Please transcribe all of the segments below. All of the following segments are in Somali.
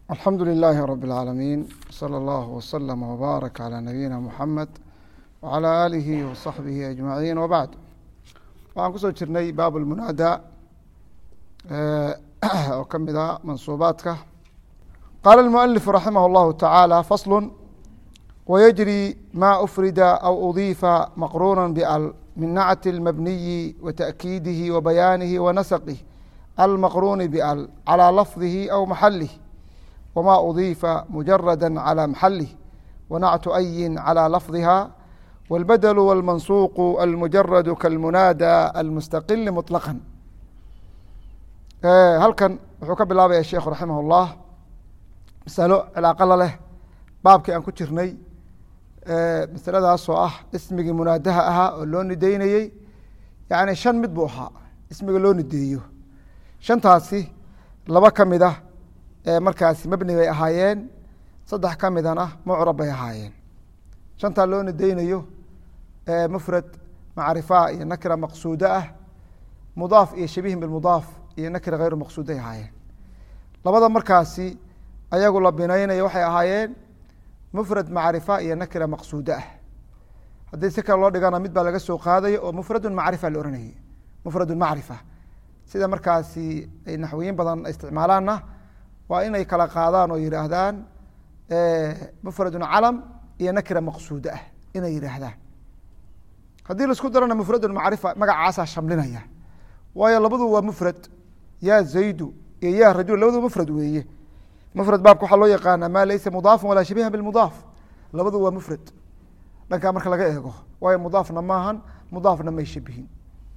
alxamdu لilaahi rab اlcaalamiin slى اllah wslm wbaarak calى nabiyina muxamed wعalى aalihi waصaxbihi ajmaciin wbacd waxaan kusoo jirnay baab lmunaada oo ka mid a mansuubaadka qaala اlmualifu raximah اllahu tacaala faslu wyجrي ma أfrida aw udiifa maqruna bal min nacti اlmabniyi wataأkiidihi wabayaanihi wanasqih almaqruni bal calى lafdihi aw maxalih wma udiifa mujarada calى maxalih wanactu ayin calى lafdiha wاlbadl wاlmansuuq almujarad kalmunaada almustaqili muطlaqا halkan wuxuu ka bilaabaya sheikhu raximah اllah masalo cilaaqo la leh baabkii aan ku jirnay masaladaasoo ah ismigii munaadaha ahaa oo loo nideynayey yani shan mid buu ahaa ismiga loo nideeyo shantaasi laba ka mid ah markaasi mebni bay ahaayeen saddex ka midana mucrab bay ahaayeen shantaa loo nideynayo mufrad macrifa iyo nakira maqsuudo ah mudaaf iyo shabihin bimudaaf iyo nakira hayru maqsuuday ahaayeen labada markaasi ayagu la binaynayo waxay ahaayeen mufrad macrifa iyo nakira maqsuudo ah haddii si kale loo dhigana mid baa laga soo qaadaya oo mufradu macrifa la ohanayay mufradu macrifa sida markaasi ay naxwiyin badan isticmaalaanna waa inay kala qaadaan oo yihaahdaan mufradu calam iyo nakira maqsuudo ah inay yihaahdaan haddii laisku darana mufradu macrifa magacaasaa shamlinaya waayo labadu waa mufrad ya zaydu iyo ya rajul labadu mufrad weeye mufrad baabka waxaa loo yaqaana ma laysa mudaafan walaa shabiha bimudaaf labadu waa mufrad dhankaa marka laga eego waayo mudaafna maahan mudaafna may shabihin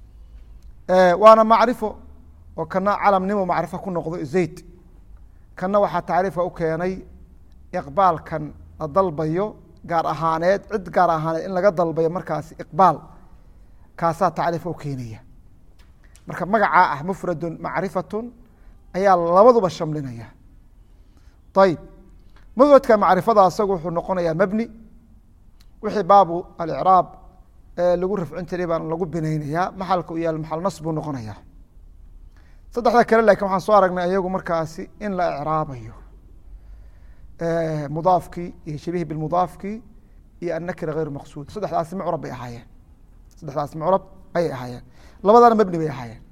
waana macrifo oo kana calamnimo macrifo ku noqdo zayd kanna waxaa tacriifka u keenay iqbaalkan la dalbayo gaar ahaaneed cid gaar ahaaneed in laga dalbayo markaasi iqbaal kaasaa tacriifka u keenaya marka magacaa ah mufradun macrifatun ayaa labaduba shamlinaya ayib mufradka macrifada isagu wuxuu noqonayaa mebni wixii baabu alicraab lagu rafcin jiray baan lagu binaynayaa maxalka u yaal maxal nas buu noqonayaa saddexda kale lakin waxaan soo aragnay ayagu markaasi in la icraabayo mudaafkii iyo shabihi bimudaafkii iyo annakira hayr maqsuud saddexdaasi mucrab bay ahaayeen saddexdaas mucrab ayay ahaayeen labadana mebni bay ahaayeen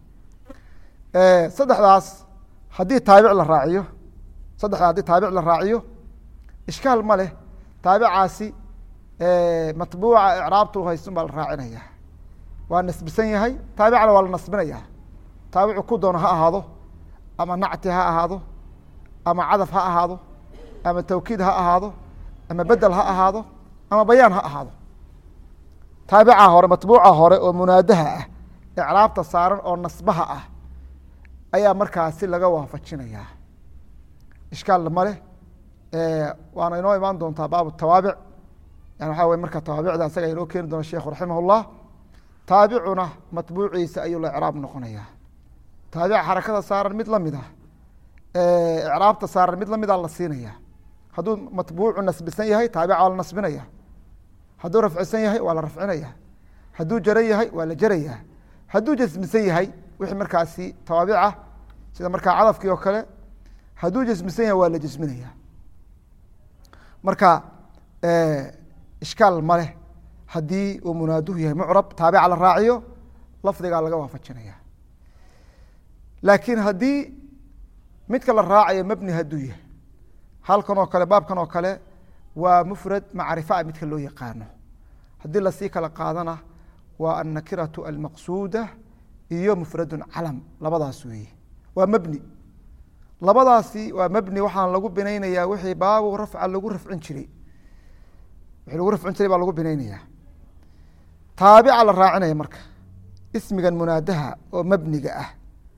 saddexdaas haddii taabic la raaciyo saddexda haddii taabic la raaciyo ishkaal ma leh taabicaasi matbuuca icraabtu haysun baa la raacinaya waa nasbisan yahay taabicna waa la nasbinaya taabicu ku doono ha ahaado ama nacti ha ahaado ama cadaf ha ahaado ama tawkiid ha ahaado ama bedel ha ahaado ama bayaan ha ahaado taabica hore matbuuca hore oo munaadaha ah icraabta saaran oo nasbaha ah ayaa markaasi laga waafajinayaa ishkaal maleh waana inoo imaan doontaa baabu tawaabic yani waxa wey marka tawaabicda asaga inoo keeni doona sheikhu raximah اllah taabicuna matbuuciisa ayuu la icraab noqonaya taabica xarakada saaran mid lamid ah icraabta saaran mid lamida la siinaya hadduu matbuucu nasbisan yahay taabica waa la nasbinaya hadduu rafcisan yahay waa la rafcinaya hadduu jaran yahay waa la jaraya hadduu jasmisan yahay wixii markaasi tawaabica sida markaa cadafkii oo kale hadduu jasmisan yahay waa la jasminaya marka ishkaal maleh haddii uu munaaduhu yahay mucrab taabica la raaciyo lafdigaa laga waafajinaya laakiin haddii midka la raacayo mebni hadduu yahay halkan oo kale baabkan oo kale waa mufrad macrifaa midka loo yaqaano haddii lasii kala qaadana waa annakiratu almaqsuuda iyo mufradun calam labadaas weeye waa mebni labadaasi waa mebni waxaan lagu binaynayaa wixii baabu rafca lagu rafcin jiray wixii lagu rafcin jiray baa lagu binaynayaa taabica la raacinaya marka ismigan munaadaha oo mebniga ah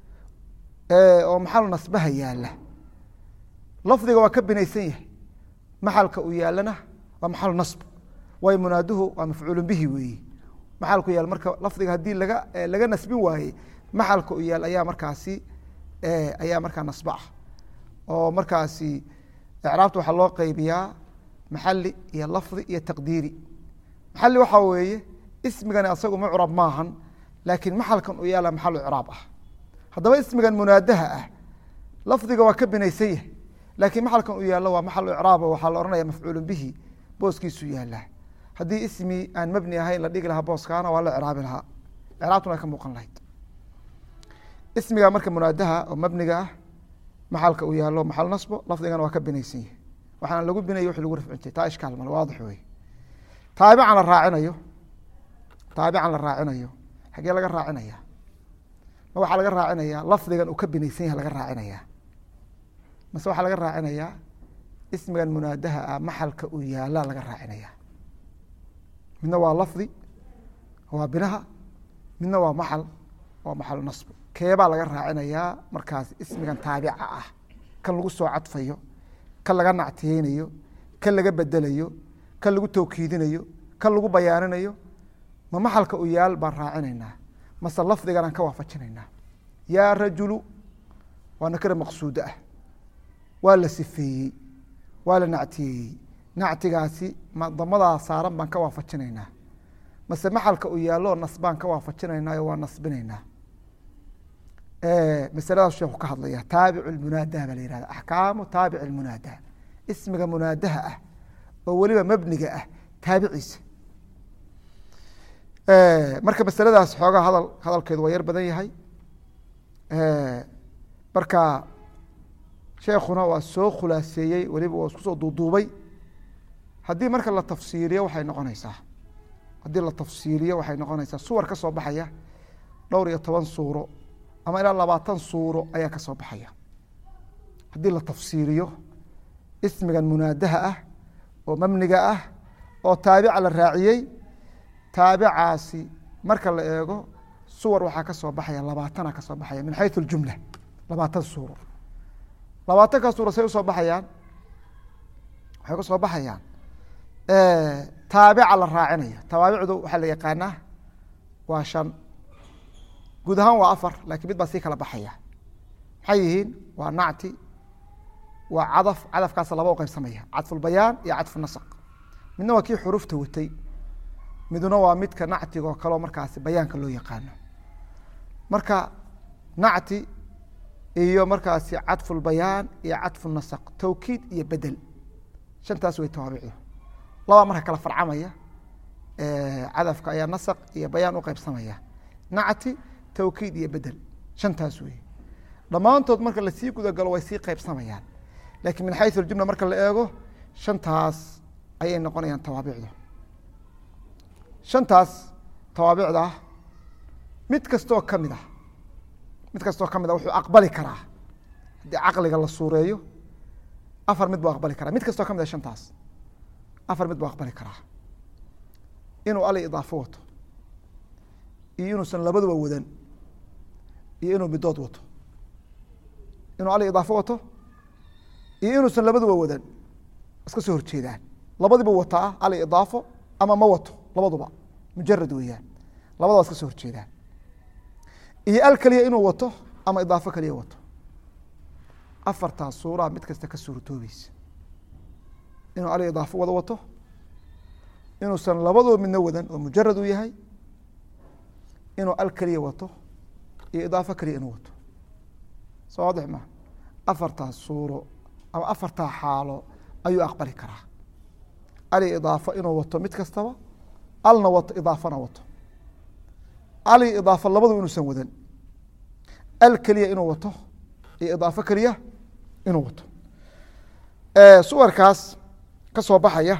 oo maxal nasbaha yaala lafdiga waa ka binaysan yahay maxalka uu yaalana waa maxal nasb waayo munaaduhu waa mafcuulu bihi weeye maxalku yaal marka lafdiga haddii laga laga nasbin waayey maxalka u yaal ayaa markaasi ayaa markaa nasba ah oo markaasi icraabta waxaa loo qeybiyaa maxali iyo lafdi iyo taqdiiri maxali waxaa weeye ismigani asagu mucrab maahan laakiin maxalkan u yaala maxal icraab ah haddaba ismigan munaadaha ah lafdiga waa ka binaysan yahay laakiin maxalkan uu yaallo waa maxal icraab waxaa la ohanaya mafcuulu bihi booskiisu yaalaa haddii ismi aan mabni ahayn la dhigi lahaa booskaana waa la icraabi lahaa icraabtuna ay ka muuqan lahayd ismiga marka munaadaha oo mabniga ah maxalka uu yaallo maxal nasbo lafdigana waa ka binaysan yahi waxaana lagu binaya wixii lagu rafcin jiray taa ishkaal male waadix wey taabican la raacinayo taabican la raacinayo xaggee laga raacinaya ma waxaa laga raacinayaa lafdigan uu ka binaysan yahay laga raacinayaa mase waxaa laga raacinayaa ismigan munaadaha ah maxalka uu yaallaa laga raacinayaa midna waa lafdi waa binaha midna waa maxal waa maxal nasbo keebaa laga raacinayaa markaas ismigan taabica ah kan lagu soo cadfayo kan laga nactiyeynayo kan laga bedelayo kan lagu tawkiidinayo kan lagu bayaaninayo ma maxalka u yaal baan raacinaynaa mase lafdiganaan ka waafajinaynaa yaa rajulu waa nakira maqsuudo ah waa la sifeeyey waa la nactiyeeyey nactigaasi damadaa saaran baan ka waafajinaynaa mase maxalka u yaalloo nasbaan ka waafajinaynaayo waa nasbinaynaa masaladaas sheeku ka hadlaya taabic munaadaha baa la yihahda axkaamu taabic munaadaha ismiga munaadaha ah oo weliba mabniga ah taabiciisa marka masaladaas xoogaa hadal hadalkeedu waa yar badan yahay marka sheekuna waa soo khulaaseeyey weliba waa isku soo duuduubay haddii marka la tafsiiliyo waxay noqonaysaa haddii la tafsiiliyo waxay noqonaysaa suwar ka soo baxaya dhowr iyo toban suuro ama ilaa labaatan suuro ayaa ka soo baxaya haddii la tafsiiliyo ismigan munaadaha ah oo mabniga ah oo taabica la raaciyey taabicaasi marka la eego suwar waxaa ka soo baxaya labaatana ka soo baxaya min xayu اljumla labaatan suuro labaatankaa suuro say usoo baxayaan waxay ku soo baxayaan taabica la raacinaya tawaabicdu waxaa la yaqaanaa waa shan guud ahaan waa afar lakiin mid baa sii kala baxaya maxay yihiin waa nacti waa cadaf cadafkaasa laba u qaybsamaya cadfulbayaan iyo cadfunasaq midna waa kii xurufta watay midna waa midka nactiga oo kaleo markaasi bayaanka loo yaqaano marka nacti iyo markaasi cadfulbayaan iyo cadfunasaq tawkiid iyo bedel shantaas way tawaabicdu labaa marka kala farcamaya cadafka ayaa nasaq iyo bayaan u qaybsamaya nacti tawkiid iyo bedel shantaas wey dhammaantood marka lasii gudagalo way sii qaybsamayaan lakiin min xayu aljumla marka la eego shantaas ayay noqonayaan tawaabicdu shantaas tawaabicda ah mid kastoo ka mid ah mid kastoo ka mid ah wuxuu aqbali karaa haddii caqliga la suureeyo afar mid buu aqbali karaa mid kastoo ka mid ah shantaas afar mid buu aqbali karaa inuu ali idaafo wato iyo inuusan labaduba wadan iyo inuu midood wato inuu ali idaafo wato iyo inuusan labaduba wadan iska soo horjeedaan labadiiba wataa ali idaafo ama ma wato labaduba mujarad weeyaan labadaba iska soo horjeedaan iyo al keliya inuu wato ama idaafo keliya wato afartaas suuraa mid kasta ka suurtoobeysa inuu ali idaafo wada wato inuusan labaduba midna wadan oo mujarad uu yahay inuu al keliya wato iyo idaafo keliya inuu wato soo waadix ma afartaas suuro ama afartaa xaalo ayuu aqbali karaa ali idaafo inuu wato mid kastaba alna wato idaafona wato ali idaafo labadu inuusan wadan al keliya inuu wato iyo idaafo keliya inuu wato suwarkaas ka soo baxaya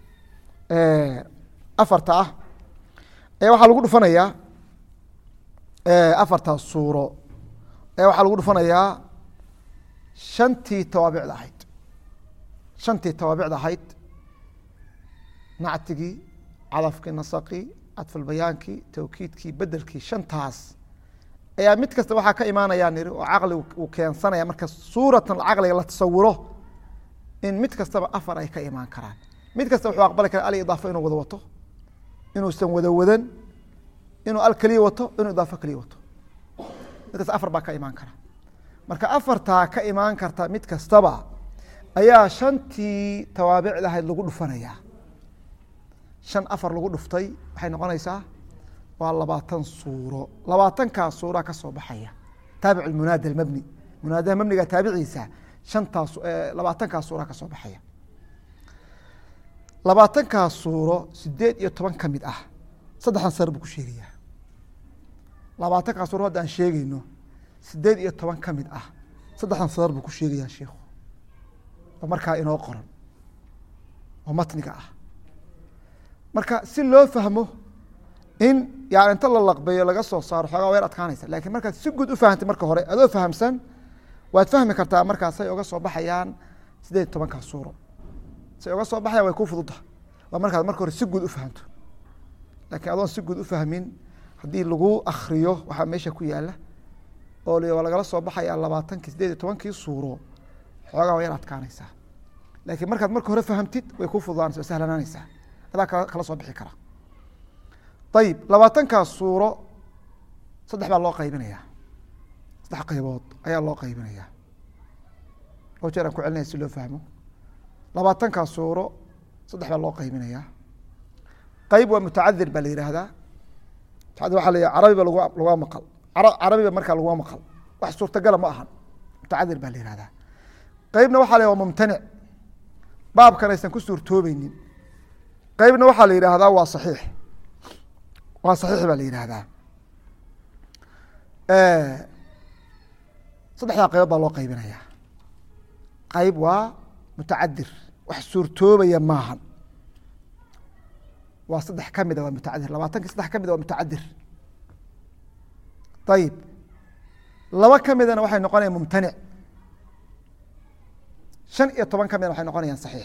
afarta ah ayaa waxaa lagu dhufanayaa afartaas suuro ayaa waxaa lagu dhufanayaa shantii tawaabicda ahayd shantii tawaabicda ahayd nactigii cadafkii nasaqii cadfulbayaankii tawkiidkii bedelkii shantaas ayaa mid kasta waxaa ka imaanayaa niri oo caqli uu keensanaya marka suuratan caqliga la tasawuro in mid kastaba afar ay ka imaan karaan mid kasta wuxuu aqbali kara al idaafo inuu wada wato inuusan wada wadan inuu al keliya wato inuu idaafo keliya wato mid kasta afar baa ka imaan kara marka afartaa ka imaan karta mid kastaba ayaa shantii tawaabicda ahayd lagu dhufanayaa shan afar lagu dhuftay waxay noqonaysaa waa labaatan suuro labaatankaa suuraa ka soo baxaya taabic munaada mabni munaadaha mabniga taabiciisa shantaas labaatankaas suura ka soo baxaya labaatankaas suuro sideed iyo toban ka mid ah saddexdan sar buu ku sheegayaa labaatankaas suuro hadda aan sheegeyno sideed iyo toban ka mid ah saddexdan sadar buu ku sheegayaa sheikhu oo markaa inoo qoran oo matniga ah marka si loo fahmo in yani inta la laqbeeyo laga soo saaro xoogaa weer adkaanaysa lakiin markaad si guud u fahamtay marka hore adoo fahamsan waad fahmi kartaa markaasay oga soo baxayaan sideed iyo tobankaas suuro say oga soo baxayaan way ku fududda waa markaad marka hore si guud u fahamto lakiin adoon si guud u fahmin haddii lagu akriyo waxaa meesha ku yaala oo l waa lagala soo baxayaa labaatankii sideed iyo tobankii suuro xoogaa waa yar adkaanaysaa laakiin markaad marka hore fahamtid way ku fududaanaysa way sahlanaanaysaa adaa kala kala soo bixi kara ayib labaatankaas suuro saddex baa loo qaybinayaa saddex qaybood ayaa loo qaybinayaa oo jeer aan ku celinaya si loo fahmo labaatankaas suuro saddex baa loo qaybinayaa qayb waa mutacadir baa la yihahdaa mutacadir waa la yih carabiba lag laga maqal carabiba markaa laguma maqal wax suurtagala ma ahan mutacadir baa la yihahdaa qeybna waxaa la yh waa mumtanic baabkan aysan ku suurtoobeynin qeybna waxaa la yidhaahdaa waa saxiix waa saxiix baa la yidhaahdaa saddexdaa qaybood baa loo qaybinayaa qayb waa mutacadir wax suurtoobaya maahan waa saddex ka mida waa mutacadir labaatankii saddex ka mida waa mutacadir ayib laba ka midana waxay noqonayaan mumtanic shan iyo toban ka midna waxay noqonayaan saxiix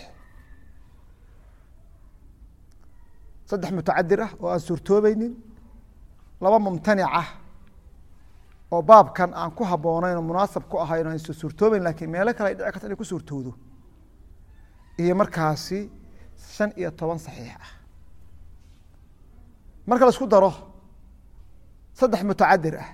saddex mutacadir ah oo aan suurtoobeynin laba mumtanic ah oo baabkan aan ku habboonayn oo munaasab ku ahayn o aan suurtoobeyn lakiin meelo kale ay dhici karta inay ku suurtoodo iyo markaasi shan iyo toban saxiix ah marka la isku daro saddex mutacadir ah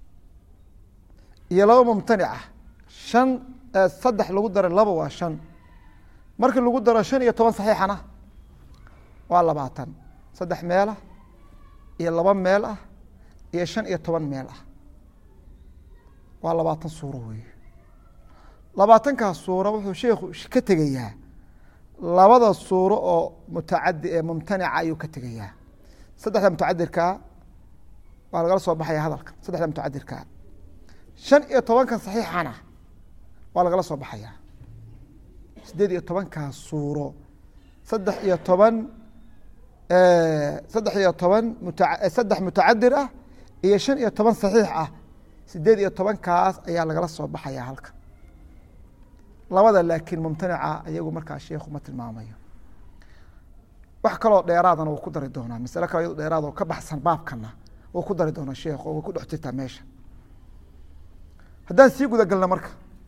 iyo laba mumtanic ah shan saddex lagu daro laba waa shan markii lagu daro shan iyo toban saxiixana waa labaatan saddex meelah iyo laba meel ah iyo shan iyo toban meel ah waa labaatan suuro wey labaatankaas suuro wuxuu sheikhu ka tegayaa labada suuro oo mutacadi ee mumtanica ayuu ka tegayaa saddexda mutacadirkaa waa lagala soo baxaya hadalka saddexda mutacadirkaa shan iyo tobankan saxiixana waa lagala soo baxayaa sideed iyo tobankaas suuro saddex iyo toban saddex iyo toban muta saddex mutacadir ah iyo shan iyo toban saxiix ah sideed iyo tobankaas ayaa lagala soo baxaya halka labada laakiin mumtanica iyagu markaa sheikhu ma tilmaamayo wax kaloo dheeraadana wuu ku dari doonaa masale kale yado dheeraad oo ka baxsan baabkana wuu ku dari doonaa sheikh oo way ku dhex jirtaa meesha haddaan sii guda galno marka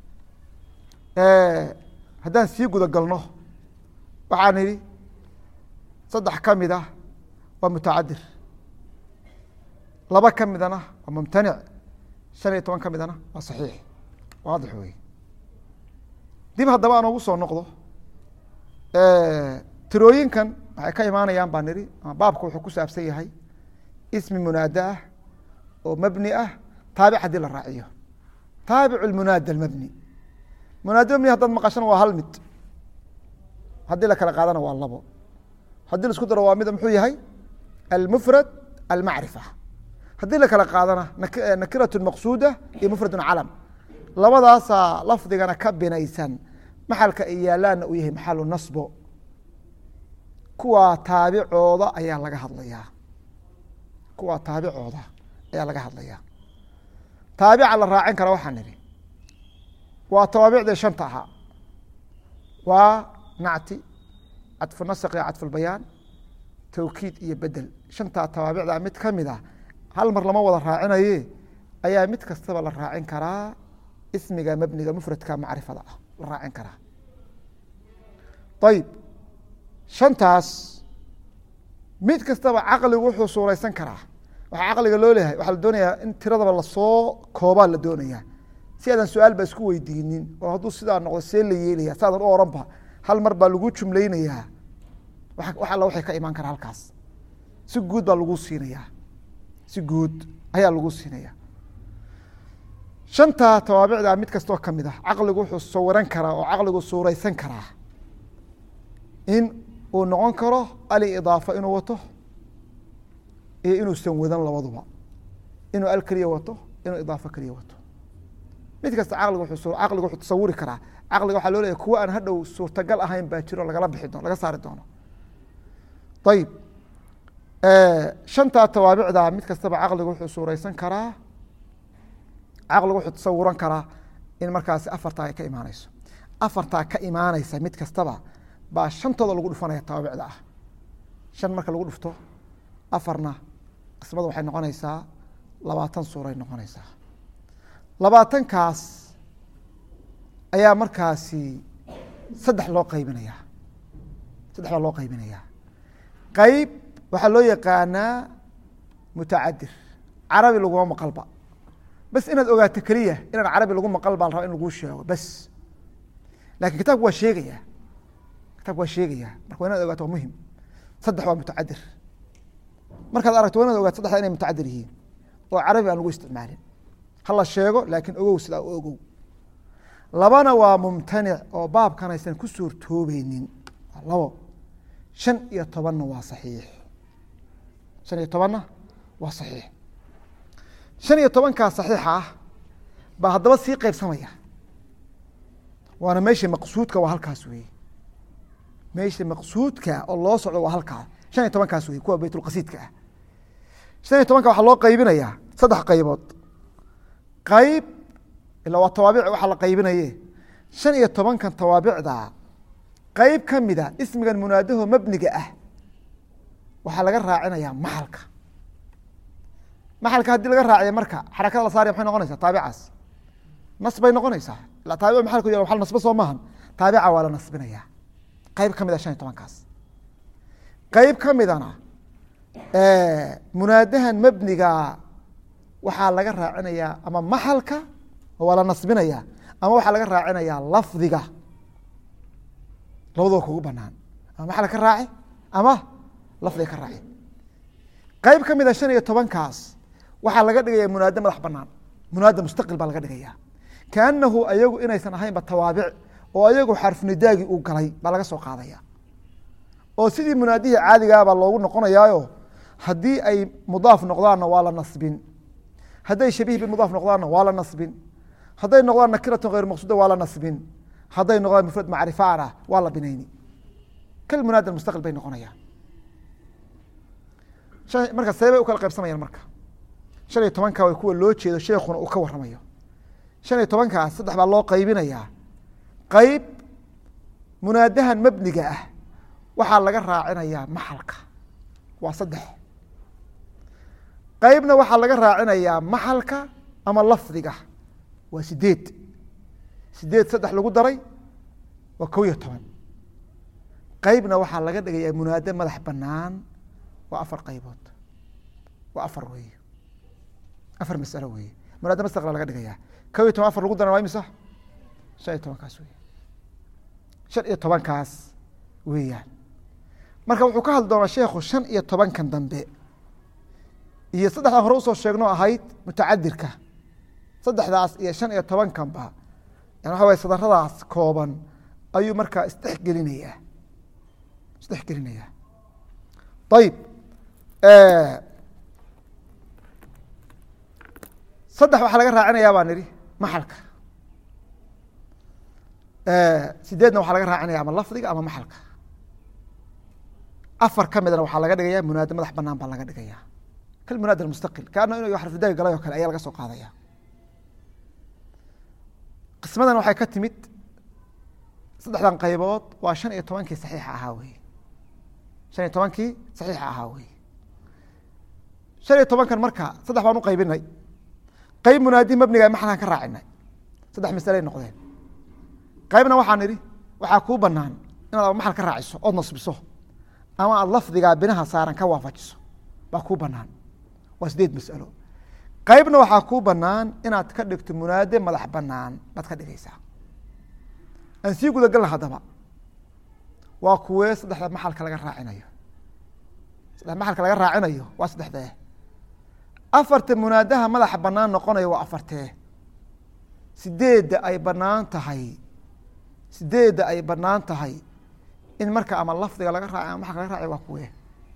haddaan sii guda galno waxaan idhi saddex ka mid ah waa mutacadir laba ka midana waa mumtanic shan iyo toban ka midana waa saxiix waadix wey dib haddaba aan ugu soo noqdo tirooyinkan waxay ka imaanayaan baa nidhi ama baabka wuxuu ku saabsan yahay ismi munaada ah oo mabni ah taabic haddii la raaciyo taabicu lmunaada almabni munaada mabni haddaad maqashana waa hal mid haddii la kala qaadana waa labo haddii la isku daro waa mid muxuu yahay almufrad almacrifa haddii la kala qaadana nakiratu maqsuuda iyo mufradu calam labadaasaa lafdigana ka binaysan maxalka ay yaalaanna uu yahay maxalu nasbo kuwaa taabicooda ayaa laga hadlayaa kuwaa taabicooda ayaa laga hadlayaa taabica la raacin kara waxaan nidhi waa tawaabicdii shanta ahaa waa nacti cadfu nasq iyo cadfulbayaan tawkiid iyo bedel shantaa tawaabicda mid ka mid ah hal mar lama wada raacinaye ayaa mid kastaba la raacin karaa ismiga mabniga mufradka macrifada ah la raacin karaa ayib shantaas mid kastaba caqligu wuxuu suuraysan karaa waxaa caqliga loo leeyahay waxaa la doonayaa in tiradaba lasoo koobaa la doonayaa si aadan su-aal ba isku weydiinin oo hadduu sidaa noqdo see la yeelaya saadan u oranba hal mar baa lagu jumlaynayaa wax alla waxay ka imaan karaa halkaas si guud baa lagu siinayaa si guud ayaa lagu siinaya shantaa tawaabicdaa mid kastoo ka mid ah caqligu wuxuu sawiran karaa oo caqligu suuraysan karaa in uu noqon karo alidaafo inuu wato iyo inuusan wadan labaduba inuu al keliya wato inuu idaafo keliya wato mid kasta caqligu caqligu wuxuu tasawuri karaa caqliga waxaa loo leeyahy kuwa aan hadhow suurtagal ahayn baa jiro lagala bixi doono laga saari doono ayib shantaa tawaabicdaa mid kastaba caqligu wuxuu suuraysan karaa caqligu wuxuu tasawuran karaa in markaasi afartaa ay ka imaaneyso afartaa ka imaaneysa mid kastaba baa shantooda lagu dhufanaya tawaabicda ah shan marka lagu dhufto afarna qismada waxay noqonaysaa labaatan suuray noqonaysaa labaatankaas ayaa markaasi saddex loo qaybinayaa saddex baa loo qaybinayaa qeyb waxaa loo yaqaanaa mutacadir carabi laguma maqalba bas inaad ogaato keliya inaan carabi lagu maqal baa la raba in laguu sheego bas lakin kitabku waa sheegaya kitabku waa sheegaya marka wa inaad ogaato waa muhim saddex waa mutacadir markaad aragto wa inaad ogaato saddexda inay mutacadir yihiin oo carabi aan lagu isticmaalin hala sheego laakiin ogow sidaa u ogow labana waa mumtanic oo baabkan aysan ku suurtoobeynin waa labo shan iyo tobanna waa saxiix shan iyo tobanna waa saxiix shan iyo tobankaa saxiixa ah baa haddaba sii qeybsamaya waana meesha maqsuudka waa halkaas weeye meesha maqsuudka oo loo socdo waa halkaas shan iyo tobankaas wey kuwa baytulqasiidka ah shan iyo tobanka waxaa loo qaybinayaa saddex qaybood qayb ilaa waa tawaabic waxaa la qaybinaye shan iyo tobankan tawaabicda qeyb ka mida ismigan munaadaho mabniga ah waxaa laga raacinayaa maxalka maxalka haddii laga raaciya marka xarakada la saaraya maxay noqonaysaa taabicaas nas bay noqonaysaa ila taabic maxalku ya waa nasbo soo maahan taabica waa la nasbinaya qeyb ka mid a shan iyo tobankaas qeyb ka midana munaadahan mabniga waxaa laga raacinayaa ama maxalka waa la nasbinaya ama waxaa laga raacinayaa lafdiga labadoo kugu banaan ama maxal ka raaci ama lafdiga ka raaci qeyb ka mid a shan iyo tobankaas waxaa laga dhigaya munaado madax banaan munaada mustaqil baa laga dhigaya kaanahu ayagu inaysan ahaynba tawaabic oo ayagu xarfnidaagii uu galay baa laga soo qaadaya oo sidii munaadihii caadigaabaa loogu noqonayaayo haddii ay mudaaf noqdaanna waa la nasbin hadday shabiih bimudaaf noqdaanna waa la nasbin hadday noqdaan nakiratu hayr maqsuuda waa la nasbin hadday noqdaan mufrad macrifaana waa la binayni kal munaada mustaqil bay noqonayaan marka see bay u kala qaybsamayaan marka shan iyo tobanka way kuwa loo jeedo sheekuna uu ka waramayo shan iyo tobankaas saddex baa loo qaybinayaa qeyb munaadahan mabniga ah waxaa laga raacinayaa maxalka waa saddex qeybna waxaa laga raacinayaa maxalka ama lafdiga waa sideed sideed saddex lagu daray waa kow iyo toban qeybna waxaa laga dhigayaa munaado madax banaan waa afar qaybood waa afar wey afar masalo wey munaado mastaqla laga dhigayaa kow iyo toban afar lagu daran waa imisa shan iyo tobankaas wey shan iyo tobankaas weeyaan marka wuxuu ka hadli doonaa sheekhu shan iyo tobankan dambe iyo saddexdaa hore usoo sheegno ahayd mutacadirka saddexdaas iyo shan iyo tobankanba yan waxa way sadaradaas kooban ayuu markaa isdhexgelinayaa isdhexgelinayaa ayib saddex waxaa laga raacinayaa baan idhi maxalka sideedna waxaa laga raacinaya ama lafdiga ama maxalka afar ka midna waxaa laga dhigaya munaado madax banaan baa laga dhigaya kal munaad mustaqil kaana inu xarfidaaga galay oo kale ayaa laga soo qaadaya qismadan waxay ka timid saddexdan qaybood waa shan iyo tobankii saxiixa ahaa wey shan iyo tobankii saxiixa ahaa wey shan iyo tobankan marka saddex baan u qaybinay qeyb munaadi mabniga maxalkan ka raacinay saddex masaley noqdeen qeybna waxaan idhi waxaa kuu banaan inaad maxal ka raaciso ood nasbiso ama aada lafdigaa binaha saaran ka waafajiso baa kuu banaan waa sideed masalo qeybna waxaa kuu banaan inaad ka dhigto munaade madax banaan baad ka dhigaysaa aan sii gudagalna haddaba waa kuwee saddexda maxalka laga raacinayo saddex maxalka laga raacinayo waa saddexdee afarta munaadaha madaxa banaan noqonaya waa afartee sideedda ay banaan tahay sideedda ay banaan tahay in marka ama lafdiga laga raacay ama maxalka laga raacay waa kuwe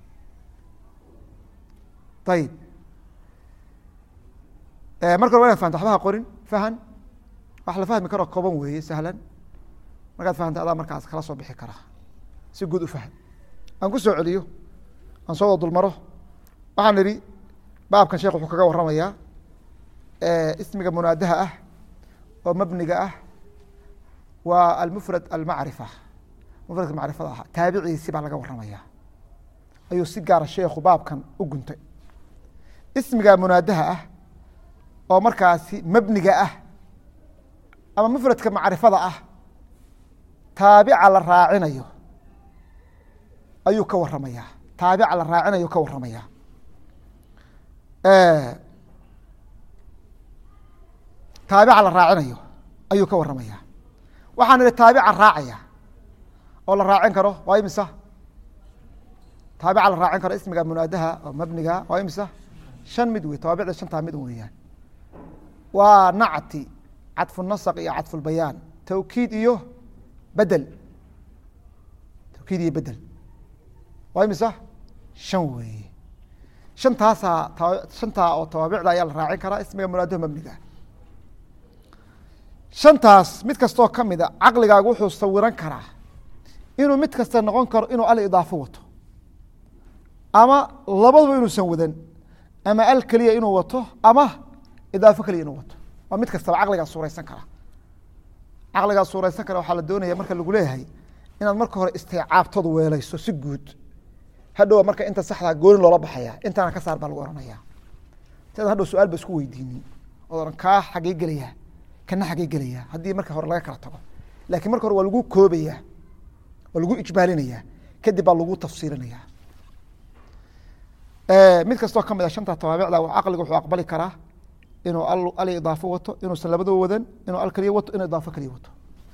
ayib marka hore wa inad fahamta waxbaha qorin fahan wax la fahmi karoo kooban weeye sahlan markaad fahamta adaa markaas kala soo bixi karaa si guud u fahm aan ku soo celiyo aan soo wada dulmaro waxaan idhi baabkan sheekh wuxuu kaga waramayaa ismiga munaadaha ah oo mabniga ah waa almufrad almacrifa mufradka macrifada ah taabiciisi baa laga waramaya ayuu si gaara sheekhu baabkan u guntay ismiga munaadaha ah oo markaasi mabniga ah ama mufradka macrifada ah taabica la raacinayo ayuu ka waramaya taabica la raacinayo ka waramaya taabica la raacinayo ayuu ka waramaya waxaan idhi taabica raacaya oo la raacin karo waa imisa taabica la raacin karo ismiga munaadaha oo mabniga waa imisa shan mid wey tawaabicda shantaa mid weeyaan waa nacti cadfu nasq iyo cadfu lbayaan tawkiid iyo bedel tawkiid iyo bedel waa imisa shan weeye shantaasaa shantaa oo tawaabicda ayaa la raacin karaa ismiga munaadaha mabniga shantaas mid kastoo ka mida caqligaagu wuxuu sawiran karaa inuu mid kasta noqon karo inuu al idaafo wato ama labaduba inuusan wadan ama al keliya inuu wato ama idaafo keliya inuu wato waa mid kastaba caqligaa suuraysan kara caqligaa suuraysan kara waxaa la doonaya marka lagu leeyahay inaad marka hore istiicaabtood weelayso si guud hadhowa marka inta saxdaa gooni loola baxaya intaana ka saar baa lagu ohanaya si adan hadhow su-aal ba isku weydiinin ood ohan kaa xagee gelaya kana xagee gelaya haddii marka hore laga kala tago lakiin marka hore waa lagu koobaya waa lagu ijmaalinaya kadib baa lagu tafsiirinaya mid kastoo ka mid a shanta tawaabicda caqliga wuxuu aqbali karaa inuu al idaafo wato inuusan labadaba wadan inuu al keliya wato inuu idaafo keliya wato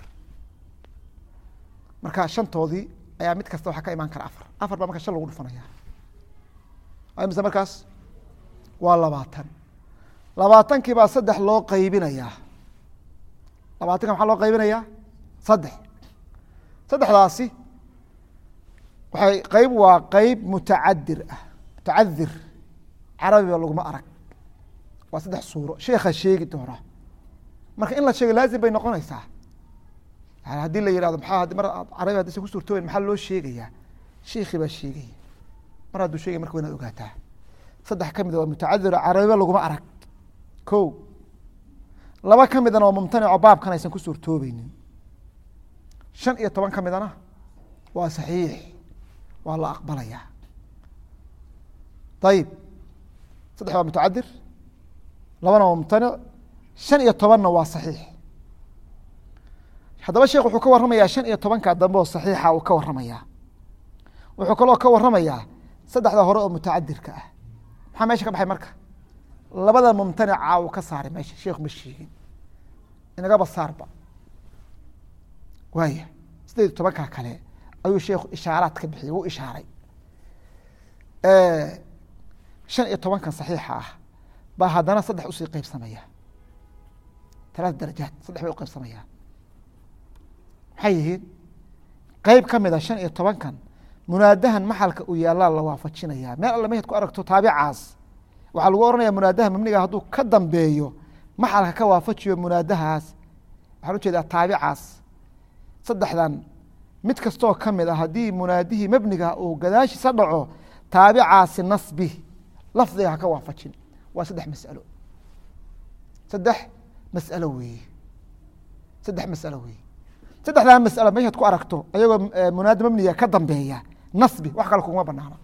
marka shantoodii ayaa mid kasta waxaa ka imaan kara afar afar baa marka shan lagu dhufanaya mise markaas waa labaatan labaatankii baa saddex loo qaybinayaa labaatanka maxaa loo qaybinayaa saddex saddexdaasi waxay qeyb waa qeyb mutacadir ah mutacadir carabiba laguma arag waa saddex suuro sheekha sheegi doona marka in la sheego laazim bay noqonaysaa yani haddii la yihahdo maxaa mar carabi haddiisan ku suurtooben maxaa loo sheegayaa sheikhi baa sheegaya mar hadduu sheegay marka wa inaad ogaataa saddex ka mida waa mutacadir carabiba laguma arag ko laba ka midana waa mumtanico baabkan aysan ku suurtoobeynin shan iyo toban ka midana waa saxiix waa la aqbalaya ayib saddex waa mutacadir labana waa mumtanic shan iyo tobanna waa saxiix haddaba sheekh wuxuu ka warramayaa shan iyo tobanka dambe oo saxiixa uu ka warramayaa wuxuu kaloo ka warramayaa saddexda hore oo mutacadirka ah maxaa meesha ka baxay marka labada mumtanica uu ka saaray meesha sheekhu ma sheegin inagaba saarba waaya sideed iyo tobanka kale ayuu sheekhu ishaaraad ka bixiyey wuu ishaaray shan iyo tobankan saxiixa ah baa haddana saddex usii qeybsamaya talaata darajaad saddex bay u qeybsamaya maxay yihiin qeyb ka mid a shan iyo tobankan munaadahan maxalka uu yaallaa la waafajinaya meel alle mehed ku aragto taabicaas waxaa lagu ohanaya munaadaha mabniga hadduu ka dambeeyo maxalka ka waafajiyo munaadahaas waxaan ujeedaa taabicaas saddexdan mid kastoo ka mid a haddii munaadihii mabniga uu gadaashiisa dhaco taabicaasi nasbi lafdiga ha ka waafajin waa saddex masalo saddex masalo weeye saddex masalo weeye saddexdaa masalo meeshaad ku aragto ayagoo munaada mabniga ka dambeeya nasbi wax kale kuguma banaano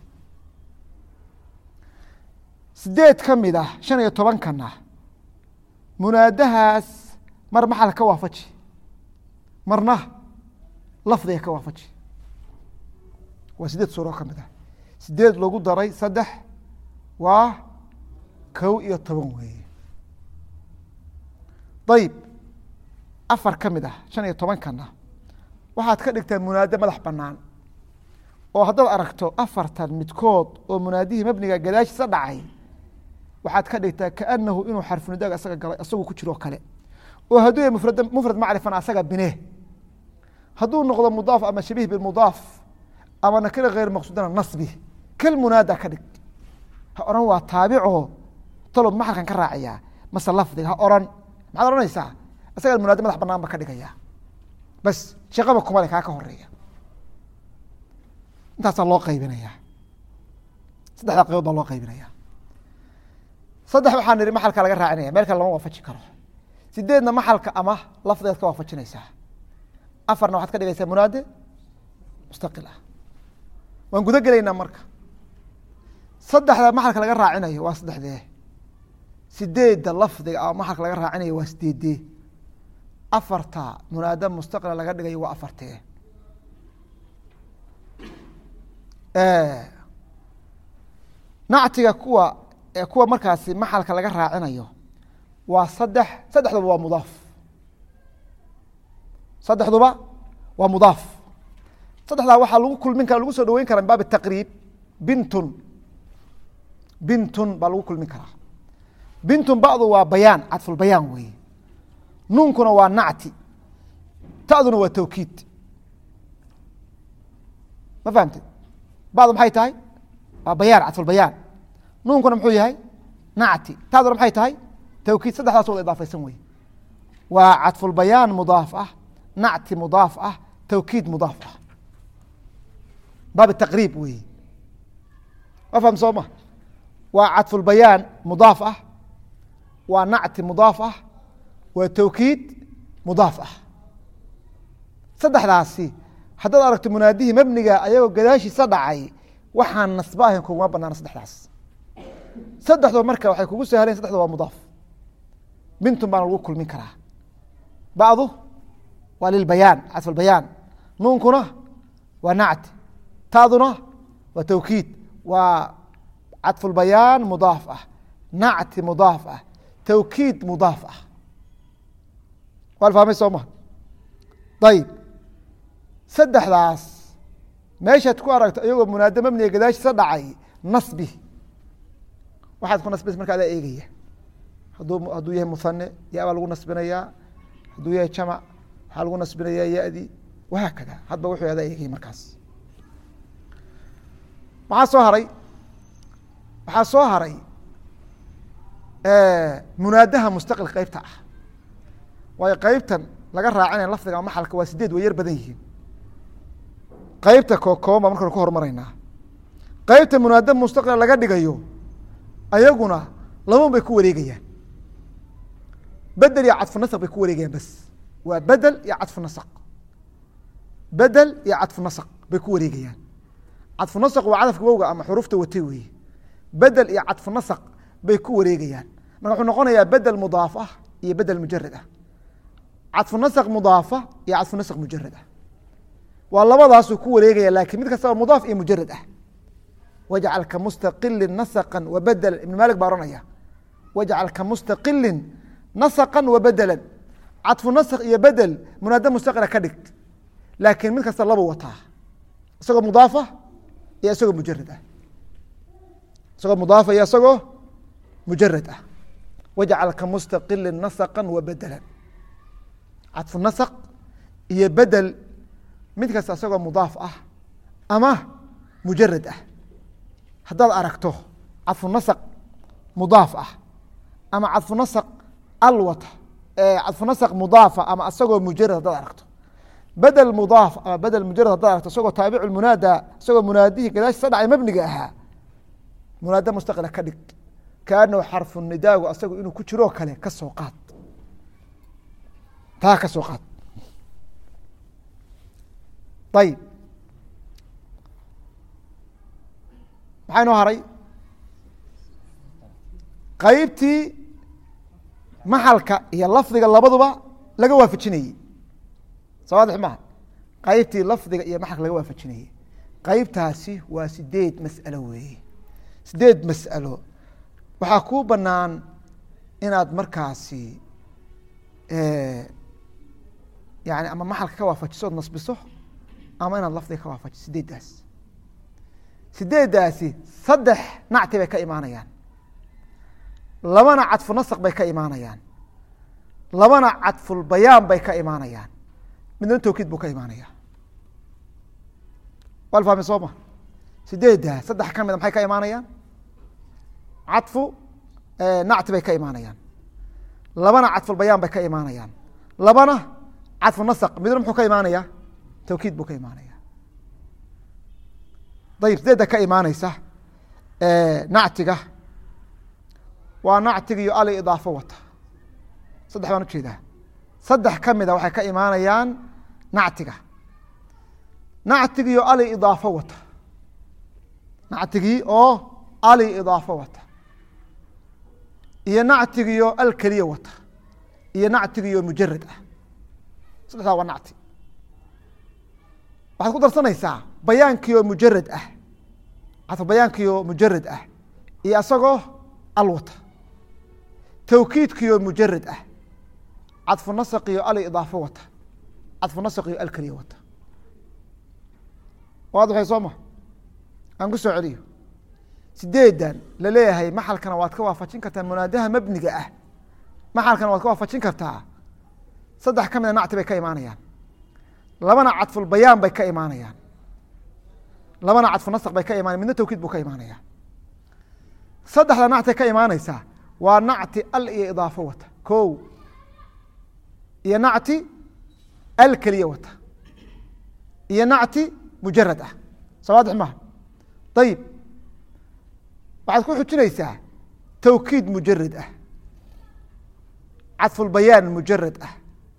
sideed ka mid ah shan iyo tobankana munaadahaas mar maxal ka waafaji marna lafdiga ka waafaji waa sideed suuro ka mid ah sideed lagu daray saddex waa kow iyo toban weeye ayib afar ka mid ah shan iyo tobankana waxaad ka dhigtaa munaado madax banaan oo haddaad aragto afartan midkood oo munaadihii mabniga gadaashiisa dhacay waxaad ka dhigtaa kaanahu inuu xarfunidaaga isaga galay isagu ku jiroo kale oo hadduu yahay mufrad mufrad macrifana asaga bine hadduu noqdo mudaaf ama shabiih bimudaaf ama nakira hayr maqsuudana nasbi kal munaada ka dhig ha oran waa taabico talob maxalkan ka raaciyaa mase lafdiga ha oran maxaad ohanaysaa isagaa munaada madax banaan ba ka dhigaya bas shaqaba kumale kaa ka horeeya intaasaa loo qaybinaya saddexda qaybood baa loo qaybinaya saddex waxaa nihi maxalka laga raacinaya meel kale lama waafaji karo sideedna maxalka ama lafdigaad ka waafajinaysaa afarna waxaad ka dhigaysaa munaade mustaqil ah waan guda gelaynaa marka saddexda maxalka laga raacinayo waa saddexdee sideedda lafdiga ama maxalka laga raacinayo waa sideedee afarta munaada mustaqila laga dhigayo waa afartee nactiga kuwa kuwa markaasi maxalka laga raacinayo waa saddex saddexduba waa mudaaf saddexduba waa mudaaf saddexdaa waxaa lagu kulmin kara lagu soo dhaweyn kara min baab taqriib bintun bintun baa lagu kulmin karaa bintun ba'du waa bayaan cadfulbayaan weeye nuunkuna waa nacti ta'duna waa tawkiid ma fahamtid ba'du maxay tahay waa bayaan cadfulbayaan nuunkuna muxuu yahay nacti ta'duna maxay tahay tawkiid saddexdaas wada idaafaysan weye waa cadfulbayaan mudaaf ah nacti mudaaf ah tawkiid mudaaf ah baab taqriib weeye ma faham soo ma waa cadfulbayaan mudaaf ah waa nacti mudaaf ah waa tawkiid mudaaf ah saddexdaasi haddaad aragto munaadihii mebniga ayagoo gadaashiisa dhacay waxaan nasba ahayn kuguma banaana saddexdaas saddexdoo marka waxay kugu sahleen saddexdo waa mudaaf bintun baana lagu kulmin karaa ba'du waa lilbayaan cadfulbayaan nuunkuna waa nacti taaduna waa tawkiid waa cadfulbayaan mudaaf ah nacti mudaaf ah tawkiid mudaaf ah waa la fahmay soo ma ayib saddexdaas meeshaad ku aragto iyagoo munaado mabniga gadaashiisa dhacay nasbi waxaad ku nasbis marka adaa eegaya hadduu hadduu yahay muhane ya baa lagu nasbinayaa hadduu yahay jamac waxaa lagu nasbinayaa ya-di wahaakada hadba wuxuu adaa eegaya markaas maxaa soo haray waxaa soo haray munaadaha mustaqil qeybta ah waayo qeybtan laga raacinaya lafdiga maxalka waa sideed way yar badan yihiin qeybta kookooban baa markanu ka hormaraynaa qeybta munaada mustaqila laga dhigayo ayaguna laban bay ku wareegayaan bedel iyo cadfu nasq bay ku wareegayaan bas waa bedel iyo cadfu nasq bedel iyo cadfu nasq bay ku wareegayaan cadfu nasq waa cadafka wowga ama xurufta watay weeye bedel iyo cadfu nasq bay ku wareegayaan marka wuxuu noqonayaa bedel mudaaf ah iyo bedel mujarad ah cadfu nasq mudaafa iyo cadfu nasq mujarad ah waa labadaasuu ku wareegaya lakin mid kastaba mudaaf iyo mujarad ah wajcal ka mustaqilin nasqa wa bedela ibn malik baa ohanaya wajcal ka mustaqilin nasqa wa bedela cadfu nasq iyo bedel munaada mustaqila ka dhig laakiin mid kasta labu wataa isagoo mudaafa iyo isagoo mujarad ah isagoo mudaafa iyo isagoo mujarad ah wajcal ka mustaqilin nasqa wa bedela cadfu nasq iyo bedel mid kasta isagoo mudaaf ah ama mujarad ah haddaad aragto cadfu nasq mudaaf ah ama cadfu nasq alwata cadfu nasq mudaafa ama isagoo mujarad haddaad aragto bedel mudaaf ama bedel mujarad haddaad aragto isagoo taabicu munaada isagoo munaadihii gadaashisa dhacay mabniga ahaa munaada mustaqila ka dhig kaanahu xarfu nidaagu asagu inuu ku jiroo kale ka soo qaad taa ka soo qaad ayib maxaa inoo haray qeybtii maxalka iyo lafdiga labaduba laga waafajinayey soo waadix maha qeybtii lafdiga iyo maxalka laga waafajinayey qeybtaasi waa sideed mas'alo weeye sideed mas'alo waxaa kuu banaan inaad markaasi yani ama maxalka ka waafajiso od nasbiso ama inaad lafdiga ka waafajiso sideeddaas sideeddaasi saddex nacti bay ka imaanayaan labana cadfu nasq bay ka imaanayaan labana cadfulbayaan bay ka imaanayaan midna tawkiid buu ka imaanaya waa la fahmay soo ma sideedda saddex ka mida maxay ka imaanayaan cadfu nacti bay ka imaanayaan labana cadfulbayaan bay ka imaanayaan labana cadfu nasaq midna muxuu ka imaanaya tawkiid buu ka imaanaya dayib sideedda ka imaaneysa nactiga waa nactiga iyo ali idaafo wata saddex baan ujeedaa saddex ka mida waxay ka imaanayaan nactiga nactigi iyo ali idaafo wata nactigii oo ali idaafo wata iyo nactigiyo al keliya wata iyo nactigiyo mujarad ah saddexdaa waa nacti waxaad ku darsanaysaa bayaankiioo mujarad ah cadfu bayaankiioo mujarad ah iyo isagoo al wata tawkiidkiioo mujarad ah cadfu nasaqiyo ali idaafo wata cadfu nasaqiyo al keliya wata waadixay soo ma aan ku soo celiyo sideedan laleeyahay maxalkana waad ka waafajin kartaa munaadaha mabniga ah maxalkana waad ka waafajin kartaa saddex ka mida nacti bay ka imaanayaan labana cadfulbayaan bay ka imaanayaan labana cadfu nasaq bay ka imaanayan midna tawkiid buu ka imaanaya saddexda nacti ka imaaneysaa waa nacti al iyo idaafo wata ko iyo nacti al keliya wata iyo nacti mujarad ah sawaadix maha ayib waxaad ku xujinaysaa tawkiid mujarad ah cadfulbayaan mujarad ah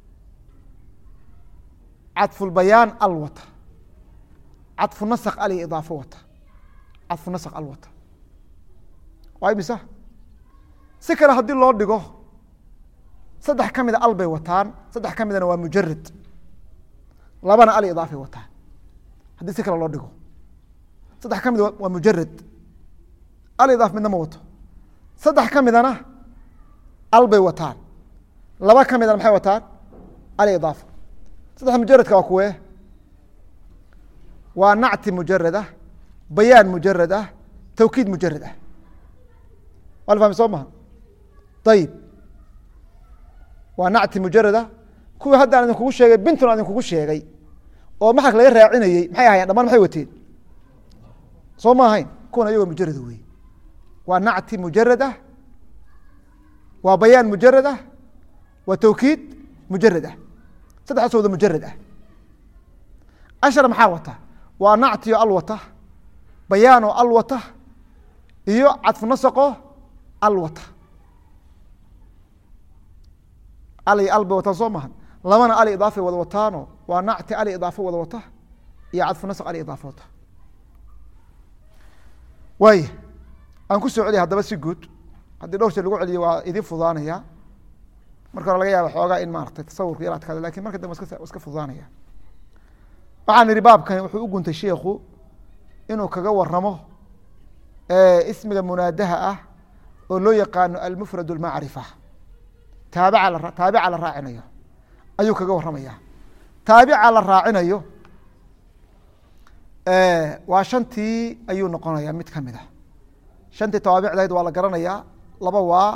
cadfulbayaan al wata cadfu nasq al iyo idaafo wata cadfu nasq al wata waa imisa si kale haddii loo dhigo saddex ka mida al bay wataan saddex ka midana waa mujarad labana al idaafay wataan haddii si kale loo dhigo saddex ka mid waa mujarad al idaaf midna ma wato saddex ka midana al bay wataan laba ka midana maxay wataan al idaafa saddex mujaradka waa kuwee waa nacti mujarad ah bayaan mujarad ah tawkiid mujarad ah waa la fahmi soo maha ayib waa nacti mujarad ah kuwii haddaan idinkugu sheegay bintun aan idinkugu sheegay oo maxalka laga raacinayey maxay ahayen dhamaan maxay wateen soo ma ahayn kuwan ayagoo mujarada wey waa nacti mujarad ah waa bayaan mujarad ah waa tawkiid mujarad ah saddexdaas wada mujarad ah ashar maxaa wata waa nacti oo al wata bayaan oo al wata iyo cadfu nasaqoo al wata ali al bay wataan soo maha labana ali idaafay wada wataano waa nacti ali idaafo wada wata iyo cadfu nasq ali idaafo wata waaya aan ku soo celiya haddaba si guud haddii dhowr jeer lagu celiyo waa idin fudaanaya marka hore laga yaaba xoogaa in maaragtay tasawurka yar adkaada lakin marka dambe wa iska fudaanaya waxaan idhi baabkani wuxuu u guntay sheikhu inuu kaga waramo ismiga munaadaha ah oo loo yaqaano almufrad اlmacrifa taabica taabica la raacinayo ayuu kaga waramaya taabica la raacinayo waa shantii ayuu noqonaya mid kamid a shantii tawaabicdayd waa la garanayaa laba waa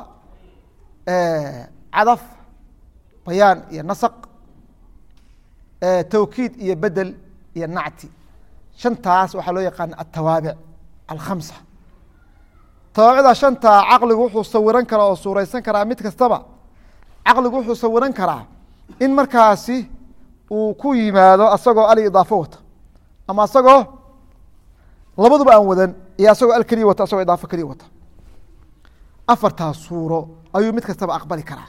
cadaf bayaan iyo nasaq tawkiid iyo bedel iyo nacti shantaas waxaa loo yaqaana atawaabic alkhamsa tawaabicda shantaa caqligu wuxuu sawiran karaa oo suureysan karaa mid kastaba caqligu wuxuu sawiran karaa in markaasi uu ku yimaado asagoo ali idaafo wata ama asagoo labaduba aan wadan iyo asagoo al keliya wata asagoo idaafo keliya wata afartaas suuro ayuu mid kastaba aqbali karaa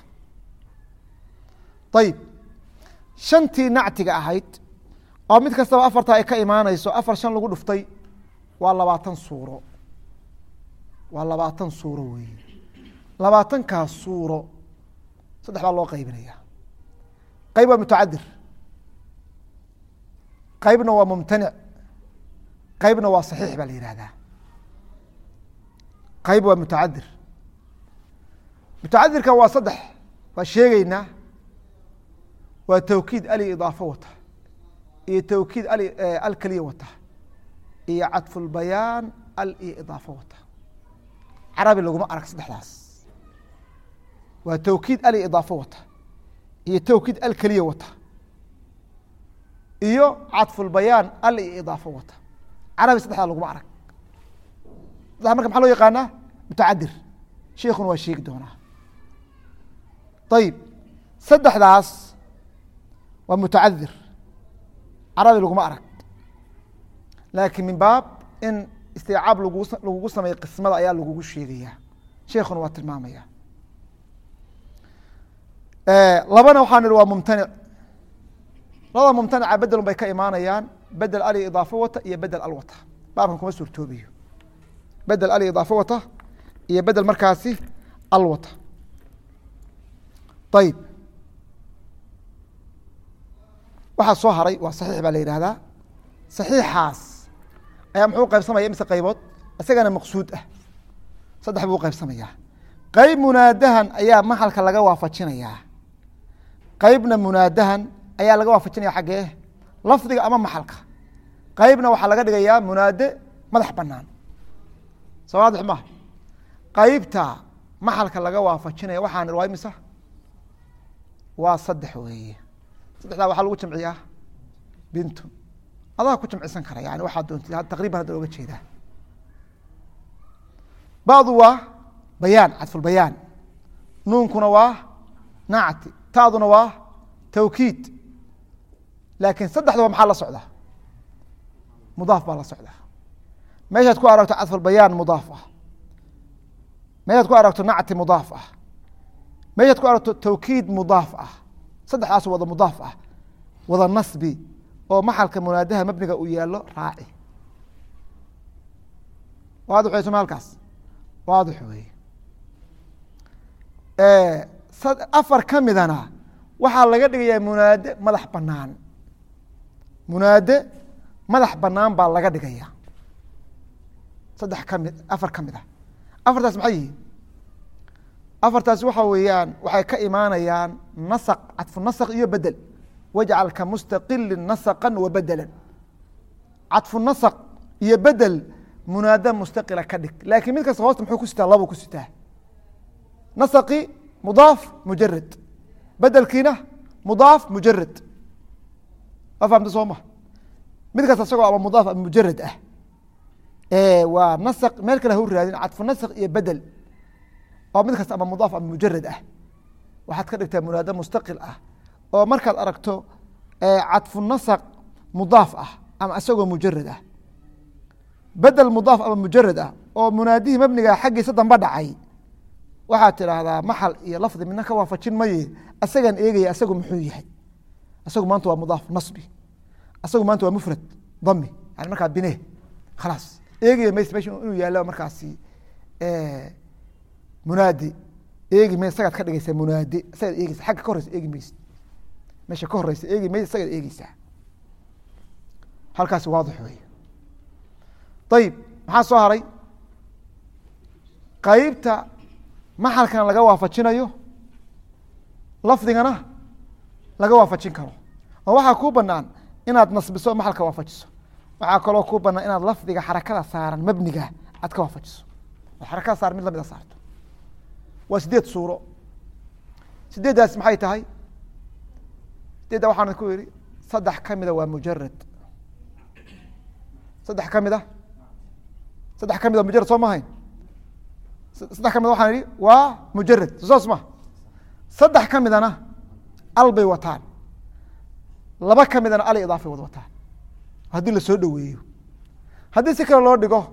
ayib shantii nactiga ahayd oo mid kastaba afartaa ay ka imaaneyso afar shan lagu dhuftay waa labaatan suuro waa labaatan suuro wey labaatankaas suuro saddex baa loo qaybinaya qayb waa mutacadir qaybna waa mumtanic qaybna waa saxiix baa la yihahdaa qayb waa mutacadir mutacadirka waa saddex waa sheegeynaa waa tawkiid ali idaafo wata iyo tawkiid ali al keliya wata iyo cadfulbayaan al iyo idaafo wata carabi laguma arag saddexdaas waa tawkiid ali idaafo wata iyo towkiid al keliya wata iyo cadfulbayaan al iyo idaafo wata carabi saddexdaa laguma arag saddexa marka maxaa loo yaqaanaa mutacadir sheikuna waa sheegi doonaa ayib saddexdaas waa mutacadir carabi laguma arag laakiin min baab in istiicaab lagu lagugu sameeya qismada ayaa lagugu sheegaya sheikuna waa tilmaamaya labana waxaa nihi waa mumtanic labada mumtanica bedelun bay ka imaanayaan bedel ali idaafo wata iyo bedel al wata baabkan kuma suurtoobayo bedel ali idaafo wata iyo bedel markaasi al wata ayib waxaa soo haray waa saxiix baa la yihahdaa saxiixaas ayaa muxuu qaybsamaya mise qaybood isagana maqsuud ah saddex buu qaybsamayaa qeyb munaadahan ayaa maxalka laga waafajinayaa qeybna munaadahan ayaa laga waafajinaya xaggee lafdiga ama maxalka qeybna waxaa laga dhigayaa munaade madax banaan soo waadix maha qeybta maxalka laga waafajinaya waxaan waa imisa waa saddex weeye saddexdaa waxaa lagu jamciyaa bintun adaa ku jamcisan kara yani waxaa doontid taqriban hadda oga jeedaa bacdu waa bayaan cadfulbayaan nuunkuna waa nacti taaduna waa tawkiid laakiin saddexdaba maxaa la socda mudaaf baa la socda meeshaad ku aragto cadfulbayaan mudaaf ah meeshaad ku aragto nacti mudaaf ah meeshaad ku aragto tawkiid mudaaf ah saddexdaas wada mudaaf ah wada nasbi oo maxalka munaadaha mabniga uu yaalo raaci waadix wey soma halkaas waadix wey afar ka midana waxaa laga dhigayaa munaade madax banaan munaade madax banaan baa laga dhigaya saddex kami afar ka mid ah afartaas maxay yihiin afartaas waxa weeyaan waxay ka imaanayaan nasq cadfu nasq iyo bedel wajcal ka mustaqili nasqa wa bedela cadfu nasq iyo bedel munaada mustaqila ka dhig laakiin mid kasta hoosta muxuu ku sitaa labo ku sitaa nasqi mudaaf mujarad bedelkiina mudaaf mujarad waa fahamta soo ma mid kasta isagoo ama mudaaf ama mujarad ah waa nasq meel kale hau raadin cadfu nasq iyo bedel oo mid kasta ama mudaaf ama mujarad ah waxaad ka dhigtaa munaado mustaqil ah oo markaad aragto cadfu nasq mudaaf ah ama isagoo mujarad ah bedel mudaaf ama mujarad ah oo munaadihii mabniga xaggiisa damba dhacay waxaad tidhaahdaa maxal iyo lafdi midna ka waafajin maye asagaan eegaya asagu muxuu yahay asagu maanta waa mudaaf nasbi asagu maanta waa mufrad dami yani markaa bine khalaas eegaya mays mesh inuu yaalo markaasi munaadi eegi mays isagaad ka dhigaysaa munaade isagaad eegeysa xagga ka horeysa eegi maysid meesha ka horeysa eegi mays isagaad eegeysaa halkaasi waadix wey ayib maxaa soo haray qeybta maxalkana laga waafajinayo lafdigana laga waafajin karo oo waxaa kuu banaan inaad nasbiso maxalka waafajiso waxaa kaloo kuu banaan inaad lafdiga xarakada saaran mabniga aad ka waafajiso oo xarakada saaran mid lamida saarto waa sideed suuro sideeddaas maxay tahay sideedda waxaan ku yihi saddex ka mida waa mujarad saddex ka mid a saddex ka mid a mujarad soo mahayn saddex ka mid waxaan ihi waa mujarad sosaas ma saddex ka midana al bay wataan laba ka midana al idaafay wad wataan haddii lasoo dhoweeyo haddii si kale loo dhigo